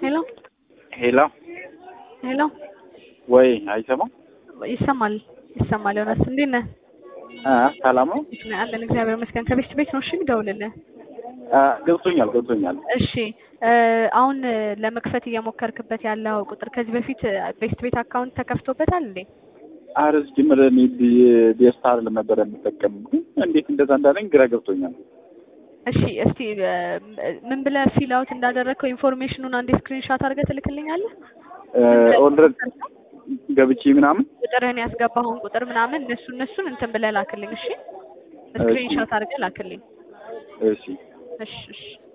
ሄሎ ሄሎ ሄሎ ወይ አይሰማም? ይሰማል ይሰማል። ዮናስ እንዴት ነህ? አ ሰላም ነው? እንዴት ነህ? አለን እግዚአብሔር ይመስገን። ከቤት ቤት ነው እሺ የምደውልልህ። አ ገብቶኛል ገብቶኛል። እሺ እ አሁን ለመክፈት እየሞከርክበት ያለው ቁጥር ከዚህ በፊት ቤስት ቤት አካውንት ተከፍቶበታል እንዴ? አረ ሲጀምር እኔ ቤስት አይደለም ነበር የምጠቀም ግን እንዴት እንደዛ እንዳለኝ ግራ ገብቶኛል። እሺ እስቲ እ ምን ብለህ ፊል አውት እንዳደረግከው ኢንፎርሜሽኑን አንዴ ስክሪንሾት አድርገህ ትልክልኛለህ? ኦልሬዲ ገብቼ ምናምን ቁጥርህን ያስገባኸውን ቁጥር ምናምን እነሱ እነሱን እንትን ብለህ ላክልኝ። እሺ ስክሪንሾት አድርገህ ላክልኝ። እሺ እሺ እሺ